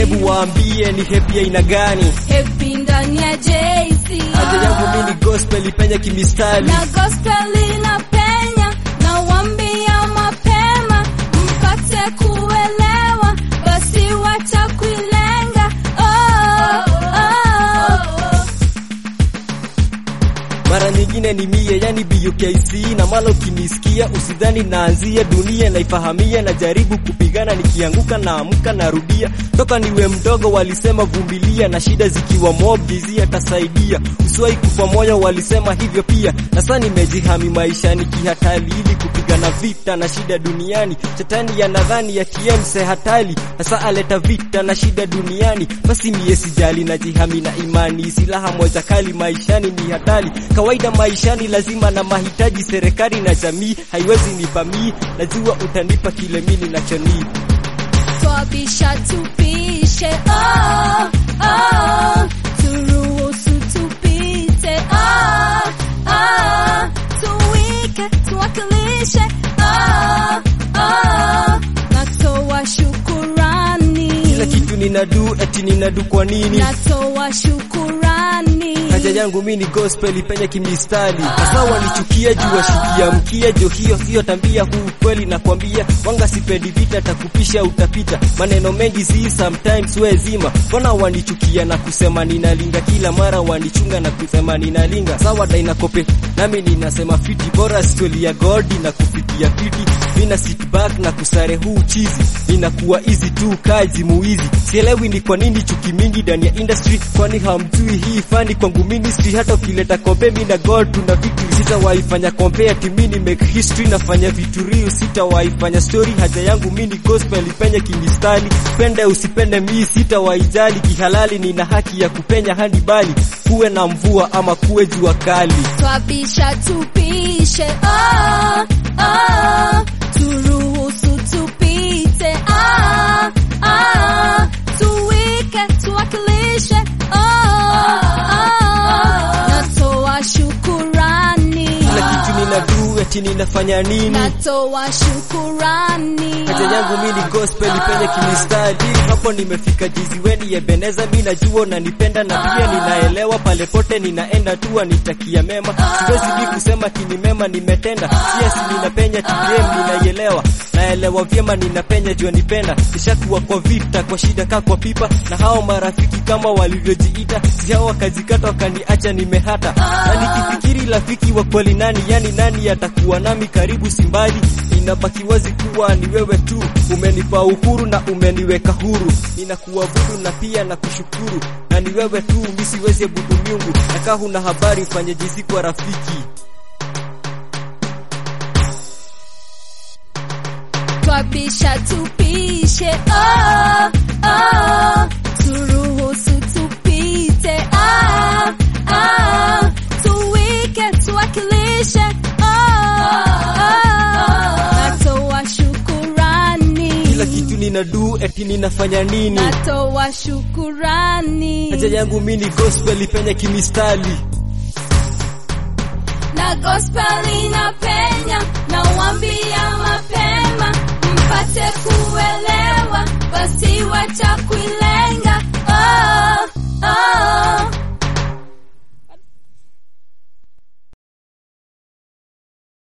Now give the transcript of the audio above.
hebu waambie ni happy aina gani? Happy ndani ya JC. Haja yangu mimi ni gospel ipenye kimistari. na gospel inapenya na wambia mapema mpate kuelewa basi wacha kuilenga oh, oh. Mara nyingine ni mie, yani BUKC na malo kinisikia, usidhani naanzia dunia naifahamia, na jaribu kupigana, nikianguka naamka narudia. Toka niwe mdogo walisema vumilia, na shida zikiwa mob jizia tasaidia. Usiwahi kufa moyo walisema hivyo pia, na sasa nimejihami maishani kihatari, ili kupigana vita na shida duniani. Shetani yanadhani ya TM hatari, sasa aleta vita na shida duniani. Basi mie sijali, najihami na imani, silaha moja kali maishani ni hatari kawaida maishani lazima na mahitaji, serikali na jamii haiwezi nipa mii, najua utanipa kile mimi ninachonii. twabisha tupishe oh, oh. turuhusu tupite oh, oh. tuwike tuwakilishe oh, oh. natoa shukurani Kila kitu ninadu eti ninadu kwa nini? natoa shukurani Haja yangu mimi ni gospel ipenye kimistari. Sasa wanichukia juu washikia mkia jo, hiyo sio tambia, huu kweli nakwambia. Wanga sipendi vita, takupisha utapita. Maneno mengi zi sometimes we zima. Mbona wanichukia na kusema ninalinga, kila mara wanichunga na kusema ninalinga. Sawa daina kope nami ninasema fiti, bora story ya God na kufikia fiti. Mina sit back na kusare huu chizi, inakuwa easy tu kazi muizi. Sielewi ni kwa nini chuki mingi ndani ya industry, kwani hamjui hii fani kwangu ministry. Hata ukileta kombe mimi na God tuna vitu, sitawahi fanya compare timi ni make history, nafanya vitu real, sitawahi fanya story. Haja yangu mimi ni gospel ipenye kimistari, pende usipende mimi sitawahi jali, kihalali nina haki ya kupenya hadi bali kuwe na mvua ama kuwe jua kali. twabisha tupishe oh, oh. turuhusu tupite oh, oh. tuwike tuwakilishe oh, oh. natoa shukurani Kila kitu ninadu eti ninafanya nini? natoa shukurani Haja yangu mimi ni gospel ipenye kimistari, hapo nimefika jiziweni Ebeneza, mimi najua unanipenda na pia ninaelewa, pale pote ninaenda tu nitakia mema, siwezi ni kusema kini mema nimetenda, yes ninapenya TDM ninaielewa, naelewa vyema ninapenya jua nipenda, nishakuwa kwa vita kwa shida kaa kwa pipa, na hao marafiki kama walivyojiita, si hao wakajikata wakaniacha nimehata, na nikifikiri rafiki wa kweli nani, yani nani atakuwa nami karibu simbali, inabaki wazi kuwa ni wewe tu, umenipa uhuru na umeniweka huru, ninakuabudu na pia na kushukuru, na ni wewe tu, mimi siwezi abudu miungu, na kaa huna habari mfanye jinsi kwa rafiki. twabisha tupishe oh, oh. turuhusu tupite oh, oh. tuwike tuwakilishe oh, oh. natoa shukurani Kila kitu ninadu eti ninafanya nini? natoa shukurani Haja yangu mimi ni gospel ipenye kimistari. na gospel inapenya